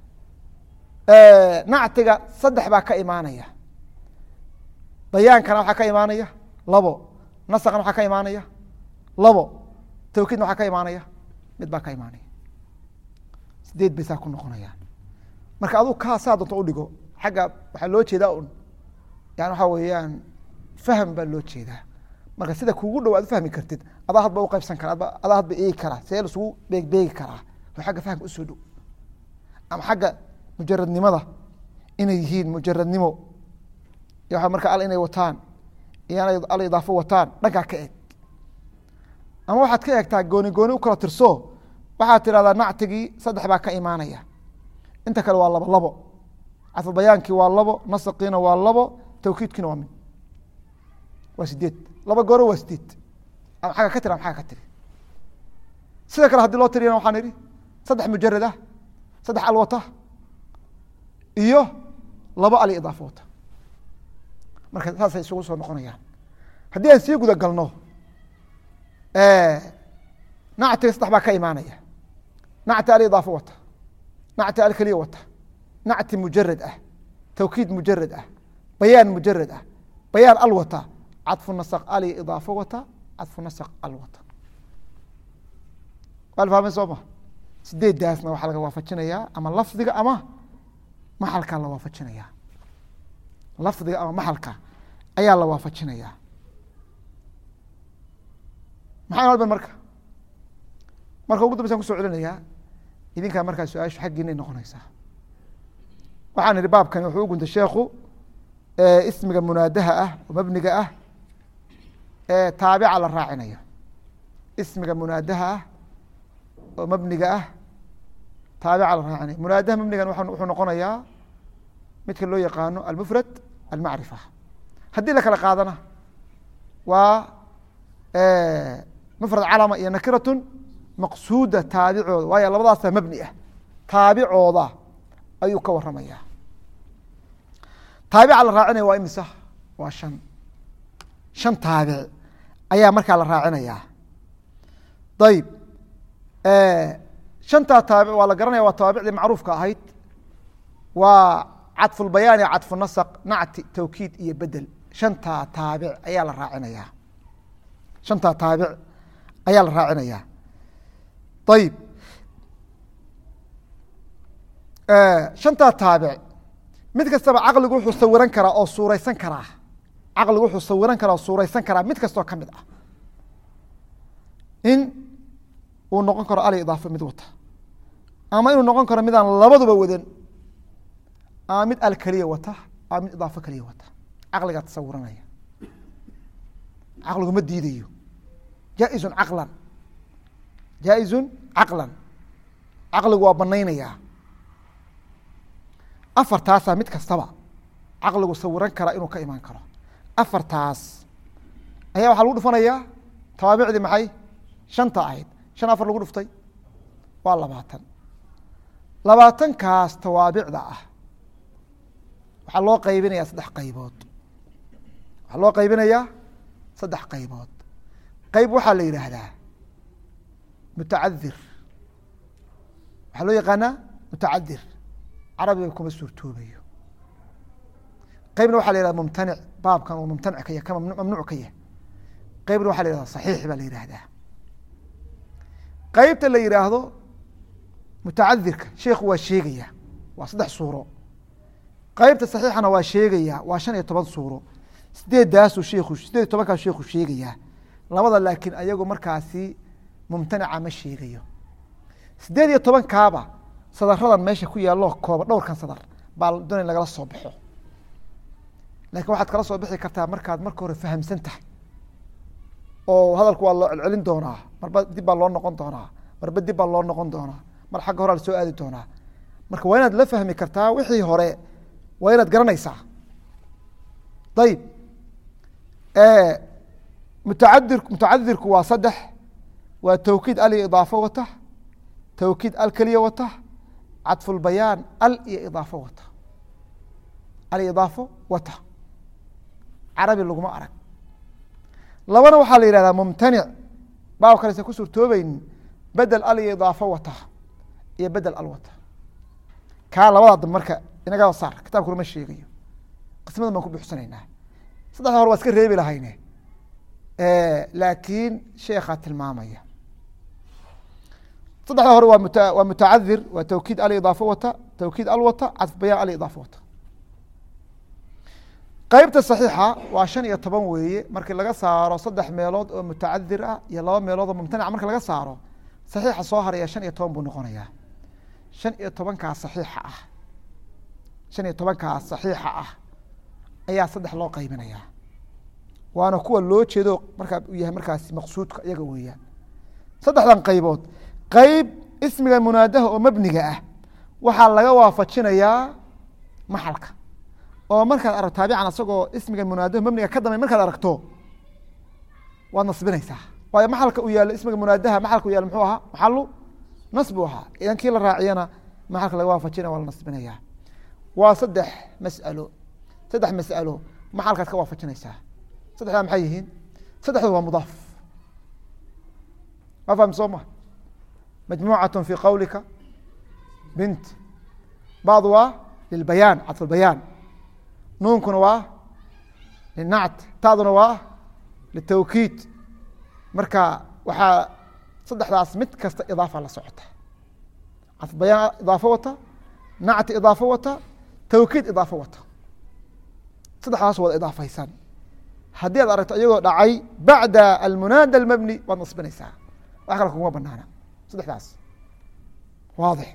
nactiga saddex baa ka imaanaya bayaankana waxaa ka imaanaya labo nasaqna waxaa ka imaanaya labo tawkiidna waxaa ka imaanaya mid baa ka imaanaya sideed bay saa ku noqonayaan marka aduu kaa saa doonto udhigo xagga waxaa loo jeedaa un yani waxaa weeyaan fahm baa loo jeedaa marka sida kuugu dhow aad ufahmi kartid adaa hadba uqaybsan kara adaa hadba eegi karaa see lasugu beegbeegi karaa oo xagga fahamka usoo dhow ama xagga mujaradnimada inay yihiin mujaradnimo iyo waa marka al inay wataan iyo al idaafo wataan dhankaa ka eeg ama waxaad ka eegtaa gooni gooni u kala tirso waxaad tidhahdaa nactigii saddex baa ka imaanaya inta kale waa labo labo cadfubayaankii waa labo nasaqiina waa labo tawkiidkiina waa mid waa sideed laba gooro waa sideed ama xagga ka tiri ama xagga ka tiri sida kale haddii loo tiriyana waxaan idhi saddex mujarad ah saddex al wata iyo labo ali idaafo wata marka saasay isugu soo noqonayaan haddii aan sii guda galno nactiga saddex baa ka imaanaya nacti ali idaafo wata nacti al keliya wata nacti mujarad ah tawkiid mujarad ah bayaan mujarad ah bayaan al wata cadfu nasq ali idaafo wata cadfu nasq al wata waa la fahmay soo ma sideedaasna waxaa laga waafajinayaa ama lafdiga ama maxalkaa la waafajinayaa lafdiga ama maxalka ayaa la waafajinayaa maxay halban marka marka ugu dambaysan kuso celinayaa idinkaa markaa su-aashu xaggiinay noqonaysaa waxaan idhi baabkani wuxuu u guntay sheekhu ismiga munaadaha ah oo mabniga ah ee taabica la raacinayo ismiga munaadaha ah oo mabniga ah taabica la raacinayo munaadaha mabnigan wuxuu noqonayaa midka loo yaqaano almufrad almacrifa haddii la kala qaadana waa mufrad calama iyo nakiratun maqsuuda taabicooda waayo labadaasa mabni ah taabicooda ayuu ka waramaya taabica la raacinaya waa imisa waa shan shan taabic ayaa markaa la raacinayaa ayib shantaa taabic waa la garanaya waa tawaabicdii macruufka ahayd waa cadfulbayaan iyo cadfu nasq nacti tawkiid iyo bedel shantaa taabic ayaa la raacinayaa shantaa taabic ayaa la raacinayaa ayib shantaa taabic mid kastaba caqligu wuxuu sawiran karaa oo suureysan karaa caqligu wuxuu sawiran karaa oo suureysan karaa mid kastoo ka mid ah in uu noqon karo ali idaafo mid wata ama inuu noqon karo midaan labaduba wadan ama mid al keliya wata ama mid idaafo keliya wata caqligaa tasawiranaya caqligu ma diidayo jaa-izun caqlan jaa-izun caqlan caqligu waa banaynayaa afartaasaa mid kastaba caqligu sawiran karaa inuu ka imaan karo afartaas ayaa waxaa lagu dhufanayaa tawaabicdii maxay shanta ahayd shan afar lagu dhuftay waa labaatan labaatankaas tawaabicda ah waxaa loo qaybinayaa saddex qaybood waxaa loo qaybinayaa saddex qaybood qayb waxaa la yidhaahdaa mutacadir waxaa loo yaqaanaa mutacadir carabiga kuma suurtoobayo qeybna waxa la yihahda mumtanic baabkan uu mumtanic ka yahy ka mamnuuc ka yahay qeybna waxa la yihahda saxiix baa la yihahdaa qeybta la yihaahdo mutacadirka sheikhu waa sheegaya waa saddex suuro qeybta saxiixana waa sheegaya waa shan iyo toban suuro sideedaasuu sheikhu sideed iyo tobankaas sheikhu sheegayaa labada laakiin ayagu markaasi mumtanica ma sheegayo sideed iyo tobankaaba sadaradan meesha ku yaalloo kooba dhowrkan sadar baa doonay lagala soo baxo lakin waxaad kala soo bixi kartaa markaad marka hore fahamsan tahay oo hadalku waa loo celcelin doonaa marba dib baa loo noqon doonaa marba dib baa loo noqon doonaa mar xagga horaa lasoo aadi doonaa marka waa inaad la fahmi kartaa wixii hore waa inaad garanaysaa ayib mutaadir mutacadirku waa saddex waa tawkiid al iyo idaafo wata tawkiid al keliya wata cadfulbayaan al iyo idaafo wata al iyo idaafo wata carabi laguma arag labana waxaa la yihahdaa mumtanic baab kalesa ku suurtoobeynin bedel al iyo idaafo wata iyo bedel al wata kaa labadaa dambe marka inaga saar kitabkuna ma sheegayo qismadan baan ku buuxsanaynaa saddexda hore waa iska reebi lahayne laakiin sheekaa tilmaamaya saddexda hore waa mut waa mutacadir waa tawkiid al idaafo wata tawkiid al wata cadf bayaan al idaafo wata qeybta saxiixa waa shan iyo toban weeye markii laga saaro saddex meelood oo mutacadir ah iyo laba meelood oo mumtanica marki laga saaro saxiixa soo haraya shan iyo toban buu noqonayaa shan iyo tobankaa saxiixa ah shan iyo tobankaa saxiixa ah ayaa saddex loo qaybinayaa waana kuwa loo jeedo markaa u yahay markaasi maqsuudka iyaga weeyaan saddexdan qaybood qeyb ismiga munaadaha oo mabniga ah waxaa laga waafajinayaa maxalka oo markaad arag taabican asagoo ismiga munaadaha mabniga ka dambe markaad aragto waad nasbinaysaa waayo maxalka uu yaalo ismiga munaadaha maxalka u yaalo muxuu ahaa maxalu nasb u ahaa idan kii la raaciyana maxalka laga waafajina waa la nasbinaya waa saddex mas'alo saddex mas'alo maxalkaad ka waafajinaysaa saddexdaa maxay yihiin saddexdu waa mudaaf ma fahmi soo ma majmuucat fi qawlika bint bacdu waa lilbayaan cadfu lbayaan nuunkuna waa linact taduna waa litawkiid marka waxaa saddexdaas mid kasta idaafa la socota cadfu bayaan idaafo wata nacti idaafo wata tawkiid idaafo wata saddexdaas wada idaafaysan haddii aad aragto iyagoo dhacay bacda almunaada almabni waad nasbinaysaa wax kale kuguma banaana saddexdaas waadix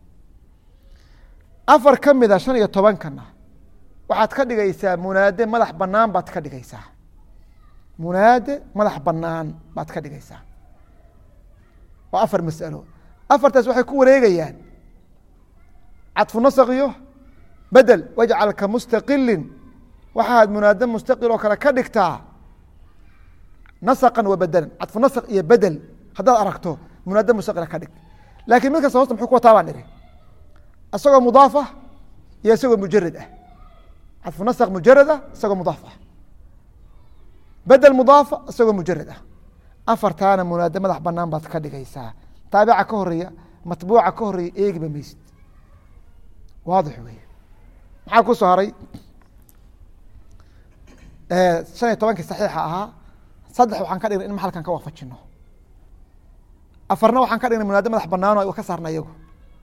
afar ka mida shan iyo tobankana waxaad ka dhigaysaa munaade madax banaan baad ka dhigaysaa munaade madax banaan baad ka dhigaysaa waa afar masalo afartaas waxay ku wareegayaan cadfu nasq iyo bedel wajcalka mustaqilin waxaad munaade mustaqil oo kale ka dhigtaa nasqan wa bedelan cadfu nasq iyo bedel haddaad aragto munaade mustaqila ka dhig lakin mid kasta hosta muxuu ku wataa baan ihi isagoo mudaaf ah iyo isagoo mujarad ah cadfu nasq mujarad ah isagoo mudaaf ah bedel mudaafa isagoo mujarad ah afartaana munaade madax banaan baad ka dhigaysaa taabica ka horeeya matbuuca ka horeeya eegiba maysid waadix wey maxaa ku soo haray shan iyo tobankii saxiixa ahaa saddex waxaan ka dhignay in maxalkan ka waafajino afarna waxaan ka dhignay munaade madax banaano ay ka saarna iyagu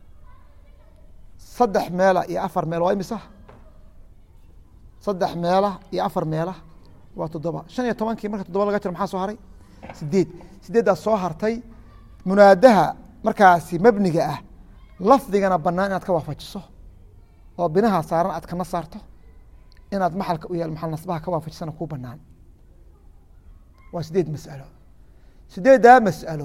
saddex meela iyo afar meel waa imisa saddex meela iyo afar meela waa toddoba shan iyo tobankii marka toddoba laga jiro maxaa soo haray sideed sideeddaas soo hartay munaadaha markaasi mabniga ah lafdigana banaan inaad ka waafajiso oo binaha saaran aad kana saarto inaad maxalka u yaal maxal nasbaha ka waafajisana kuu banaan waa sideed mas'alo sideeddaa mas'alo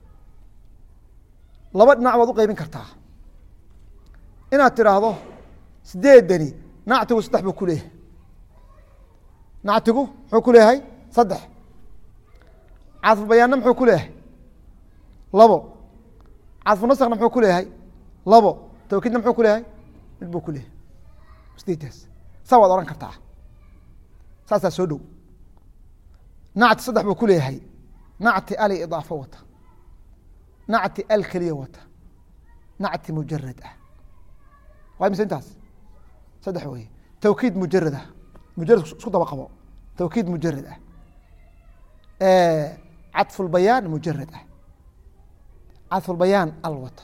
laba dhinac baad u qeybin kartaa inaad tidhaahdo sideedani nactigu saddex buu ku leeyahay nactigu muxuu ku leeyahay saddex cadfu bayaanna muxuu ku leeyahay labo cadfu nasakna muxuu ku leeyahay labo tawkiidna muxuu ku leeyahay mid buu ku leeyahay sideeddaas saa waad ohan kartaa saasaa soo dhow nacti saddex buu ku leeyahay nacti ali idaafo wata nacti al keliya wata nacti mujarad ah waa mise intaas saddex wey tawkiid mujarad ah mujarad isku daba qabo tawkiid mujarad ah cadfulbayaan mujarad ah cadfulbayaan al wata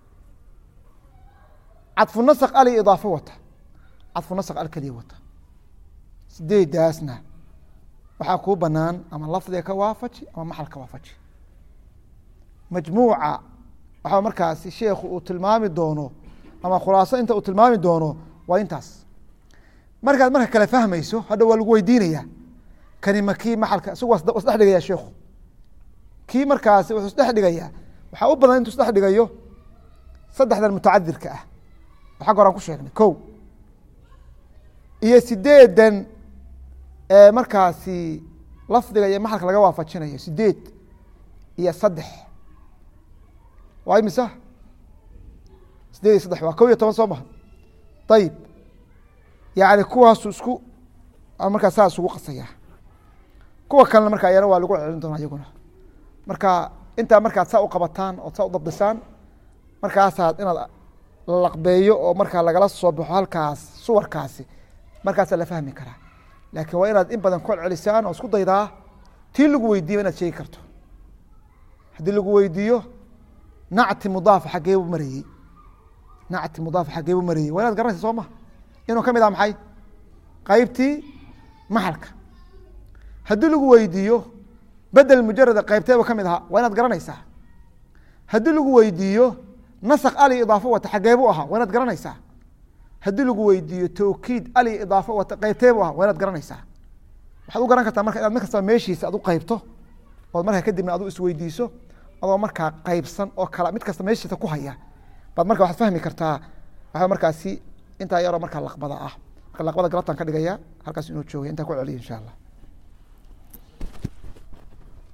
cadfu nasq ali idaafo wata cadfu nasq al keliya wata sideedaasna waxaa kuu banaan ama lafdiga ka waafaji ama maxal ka waafaji majmuuca waxaa markaasi sheekhu uu tilmaami doono ama khulaaso inta uu tilmaami doono waa intaas markaad marka kale fahmayso hadha waa lagu weydiinaya kani ma kii maxalka isagu waa isdhex dhigaya sheikhu kii markaasi wuxuu isdhex dhigayaa waxaa u badan intuu isdhex dhigayo saddexdan mutacadirka ah oo xagga horaan ku sheegnay ko iyo sideedan markaasi lafdiga iyo maxalka laga waafajinayo sideed iyo saddex waa imisa sideed iyo saddex waa kow iyo toban soo maha ayib yani kuwaasu isku markaa saa isugu qasaya kuwa kalena marka ayana waa lagu celin doonaa iyaguna marka intaa markaad saa u qabataan ood saa u dabdisaan markaasaad inaad laqbeeyo oo markaa lagala soo baxo halkaas suwarkaasi markaasaa la fahmi karaa laakiin waa inaad in badan ku celcelisaan oo isku daydaa tii lagu weydiiyo inaad sheegi karto haddii lagu weydiiyo nacti mudaaf xaggeebu marayey nacti mudaaf xaggeebu marayey waa inaad garanaysa soo ma inuu ka mid ah maxay qaybtii maxalka haddii lagu weydiiyo bedel mujarada qaybteebu ka mid ahaa waa inaad garanaysaa haddii lagu weydiiyo nasq ali idaafo wata xaggeebu ahaa waa inaad garanaysaa haddii lagu weydiiyo tawkiid ali idaafo wata qaybteebu ahaa waa inaad garanaysaa waxaad u garan kartaa marka inaad mid kastaba meeshiisa aad u qaybto ood markaa kadibna adu isweydiiso adoo markaa qaybsan oo kala mid kasta meeshiisa ku haya baad marka waxaad fahmi kartaa waxaa markaasi intaa yaroo markaa laqbada ah marka laqbada galabtaan ka dhigaya halkaas inuu joogay intaa ku celiya insha allah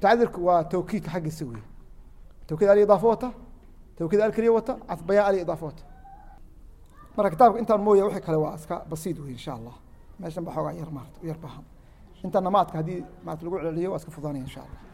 tacdirku waa tawkiidka xaggiisa wey tawkiid ali idaafo wata tawkiid al keliya wata cadbayaan ali idaafo wata marka kitaabka intaan mooya wixii kale waa iska basiid wey insha allah meeshan ba xoogaa yar maarata yar bahan inta namaadka haddii maarata lagu celceliyo waa iska fudaanaya insha allah